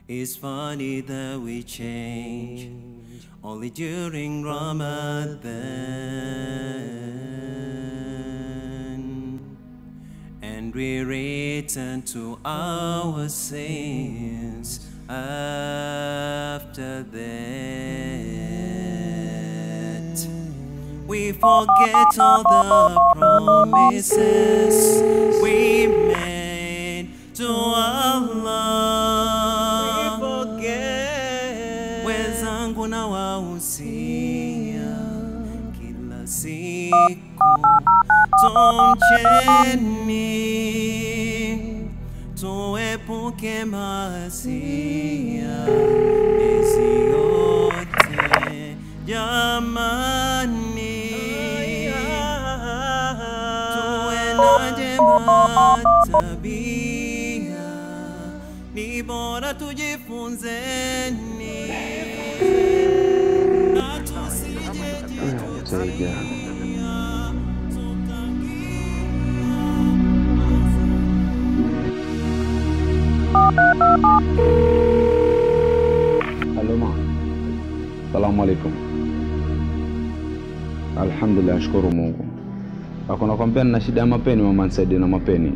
It's funny that we change only during Ramadan and we return to our sins after that. We forget all the promises we made to Allah. We forget. Wenzangu na wahusia kila siku tumcheni, tuepuke maasia hizi yote jamani, tuwe na jema tabia, ni bora tujifunzeni na tusije jitutia Halo ma. Salamu alaikum. Alhamdulillah, nashukuru Mungu. Ako nakwambia nina shida ya mapeni mama, nisaidie na mapeni.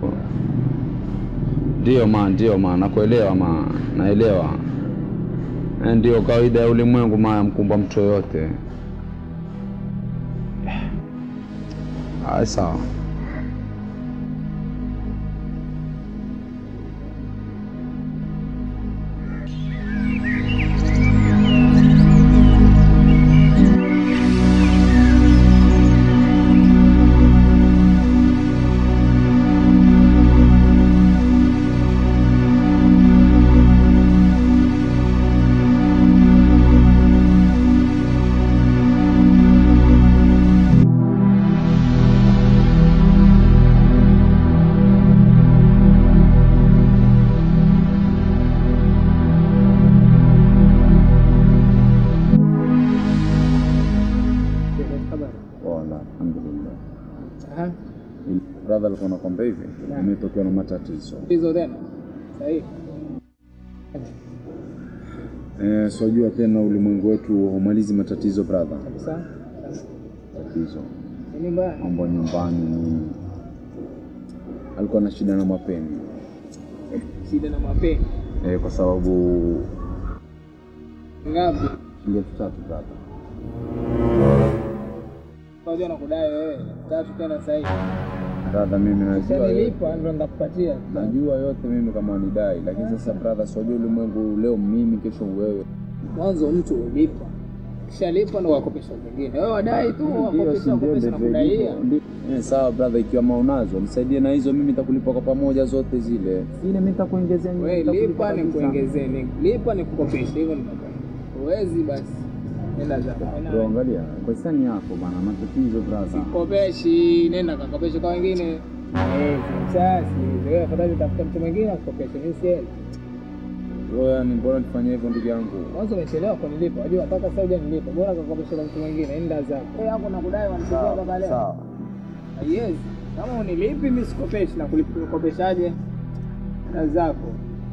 Ndio ma, ndio ma, nakuelewa ma, naelewa. Eh, Ndio kawaida ya ulimwengu ma, yamkumba mtu yoyote. Aya, sawa. Wala, alhamdulillah. Aha, Brother alikuwa nakwambia hivi, Naam. imetokea na matatizo. hizo tena sahihi. Eh, swajua tena ulimwengu wetu humalizi matatizo brother. Kabisa. Tatizo Nini mbaya? mambo ya nyumbani ni alikuwa na shida na mapeni Shida na mapeni. eh, kwa sababu Ngapi? shilingi elfu tatu brother. Unajua nakudai wewe. Tatu tena sahihi. Brother, mimi najua Sasa yote, nilipa ndio ndakupatia. najua yote mimi kama nidai, lakini sasa brother, swajua ulimwengu leo mimi, kesho wewe. Mwanzo mtu ulipa. Kisha lipa ndo wakopesha wengine. Wewe wadai tu wakopesha wakopesha na kudaia. Eh, sawa brother, ikiwa maunazo nisaidie na hizo, mimi nitakulipa kwa pamoja zote zile. Zile mimi nitakuongezea nyingi, Wewe nitakulipa lipa ni kabisa. kuongezee, ni lipa ni kukopesha hivyo ni mapenzi. Huwezi basi. Nenda zako. Bro, angalia kwa hisani yako bana, matatizo brother. Kopeshi, nenda kakopesha kwa wengine. Eh, sasa wewe afadhali tafuta mtu mwingine akukopeshe, mimi sielewi. Bro, yani mbona nifanye hivyo ndugu yangu? Mwanzo umechelewa kunilipa. Unajua mpaka sasa hujanilipa. Bora kakopesha kwa mtu mwingine, nenda zako. Wewe hapo nakudai wanachukua baba leo. Sawa. Yes. Kama unilipi mimi sikopeshi na kulikopeshaje? Nenda zako.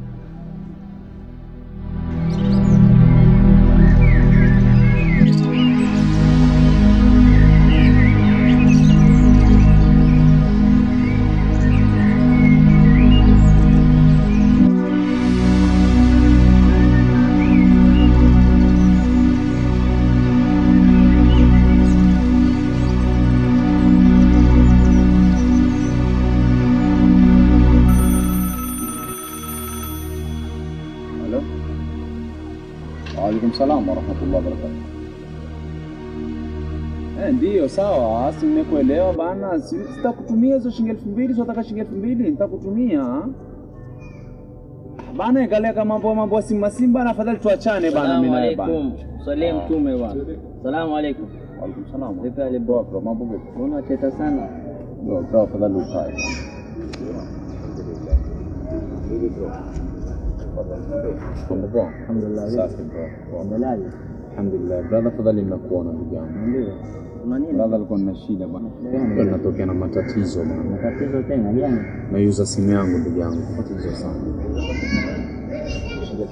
Halo. Waalaikum salam warahmatullahi wabarakatuh. Eh, ndiyo sawa, si nimekuelewa bana. Si- Sitakutumia hizo shilingi elfu mbili, si wataka shilingi elfu mbili, nitakutumia bana. Angalia kama mambo mambo ya simba simba, na afadhali tuachane bana, mimi naye bana. alaikum. Salie mtume bwana. Salamu alaikum. Waalaikum salam. Vipi hali Bro, bro, mambo vipi? Mbona teta sana? Bro, bro, afadhali ukae. Mambo poa? Alhamdulillah. Safi bro. Poa. Endeleaje? Alhamdulillah. Brother, afadhali nimekuona ndugu yangu. Ndio. Kuna nini? Brother alikuwa na shida bana. gani? Ndio natokea na matatizo bana. Matatizo tena gani? Naiuza simu yangu ndugu yangu. Matatizo sana. Shilingi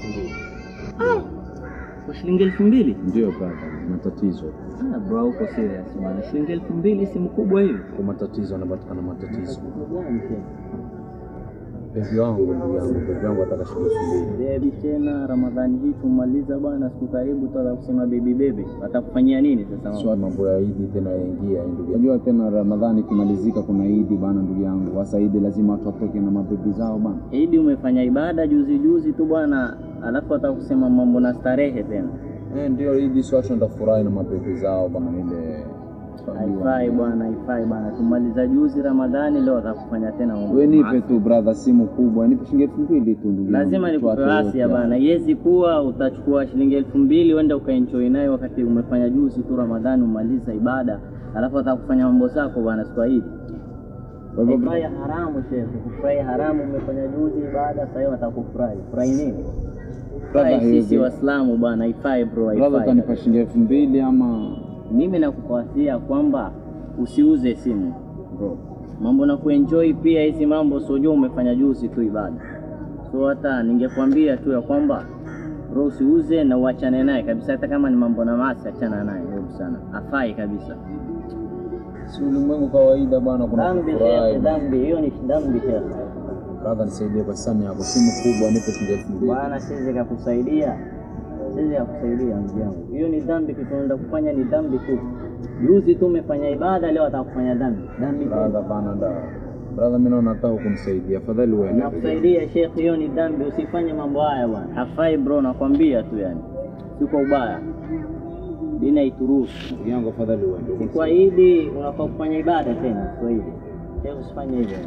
shilingi elfu mbili Ndio brother, matatizo Ah, bro uko serious bwana, shilingi elfu mbili si mkubwa hiyo? kwa matatizo, anapatikana matatizo. Gani tena? Bebi wangu, ndugu yangu, bebi wangu ataka shilingi elfu mbili. Bebi tena, Ramadhani hii tumaliza bwana, siku karibu tuanza kusema bebi bebi, watakufanyia nini sasa? Sio mambo ya Idi tena yaingia, ndugu yangu. Unajua tena Ramadhani ikimalizika kuna Idi bana, ndugu yangu. Sasa Idi lazima watu watoke na mabebi zao bana. Idi umefanya ibada juzi juzi tu bwana, alafu watakusema mambo na starehe tena. Eh, ndio Idi, si watu wanaenda furahi na mabebi zao bana, ile Haifai bwana, haifai bwana, tumaliza juzi Ramadhani, leo watakufanya tena mambo We nipe maasi. tu brother, simu kubwa, nipe shilingi elfu mbili tu ndugu yangu. Lazima nikupe Tuache asia yote bana, haya. yezi kuwa utachukua shilingi elfu mbili uende ukaenjoy nayo wakati umefanya juzi tu Ramadhani, umaliza ibada, alafu watakufanya mambo zako bwana, Swahili Kwa hivyo Haifai haramu shekhe, kufurahi haramu. Umefanya juzi ibada, sasa hivi watakufurahi. Furahi nini? Brother, Furahi sisi hivi- Waislamu bwana, haifai bro, brother, haifai. utanipa shilingi elfu mbili ama Mimi nakupatia kwamba usiuze simu bro, mambo na kuenjoy pia hizi mambo, sio umefanya juzi tu ibada. So hata ningekwambia tu ya kwamba bro, usiuze na uachane naye kabisa, hata kama ni mambo na maasi, achana naye hebu sana, afai kabisa. si ulimwengu kawaida bana, kuna Dhambi kufurahi. shekhe, dhambi hiyo ni dhambi shekhe. Brother, nisaidie kwa sani yako, simu kubwa, nipe shilingi elfu mbili. Bwana, siwezi kakusaidia, siwezi kakusaidia ndugu yangu. Hiyo ni dhambi, kitu unaenda kufanya ni dhambi tu. Juzi tu umefanya ibada, leo atakufanya dhambi. Dhambi tena. Brother bana, da brother, mimi naona nataka kunisaidia, afadhali uende. Nakusaidia Sheikh, hiyo ni dhambi, usifanye mambo haya bwana, hafai bro, nakwambia tu yani, si kwa ubaya, dini haituruhusu. Ndugu yangu, afadhali uende. Si kwa Idi unafaa kufanya ibada tena, sio hivi. Sheikh, usifanye hivyo.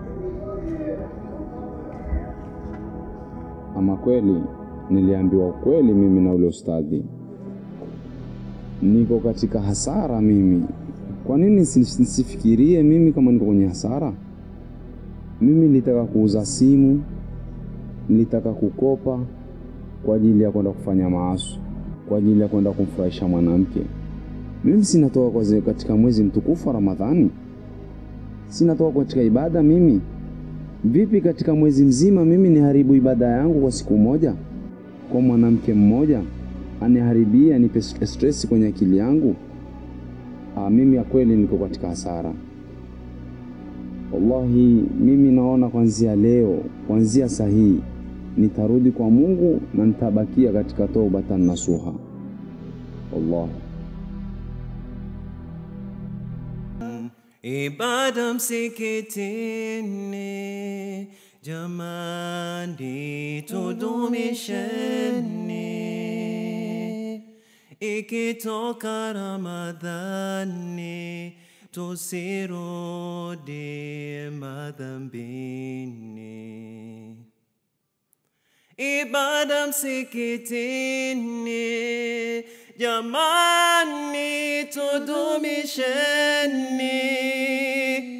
Ama kweli niliambiwa ukweli mimi na ule ustadhi, niko katika hasara mimi. Kwa nini nisi- nisifikirie mimi kama niko kwenye hasara? Mimi nilitaka kuuza simu, nilitaka kukopa kwa ajili ya kwenda kufanya maasi, kwa ajili ya kwenda kumfurahisha mwanamke. Mimi sinatoka kwa ze- katika mwezi mtukufu wa Ramadhani, sinatoka katika ibada mimi Vipi katika mwezi mzima mimi niharibu ibada yangu kwa siku moja, kwa mwanamke mmoja aniharibie, anipe st- stress kwenye akili yangu? Ah, mimi ya kweli niko katika hasara. Wallahi, mimi naona kuanzia leo, kuanzia saa hii nitarudi kwa Mungu na nitabakia katika taubatan nasuha. Wallahi. Ibada msikitini, jamani, tudumisheni. Ikitoka Ramadhani, tusirudi madhambini. Ibada msikitini, jamani, tudumisheni.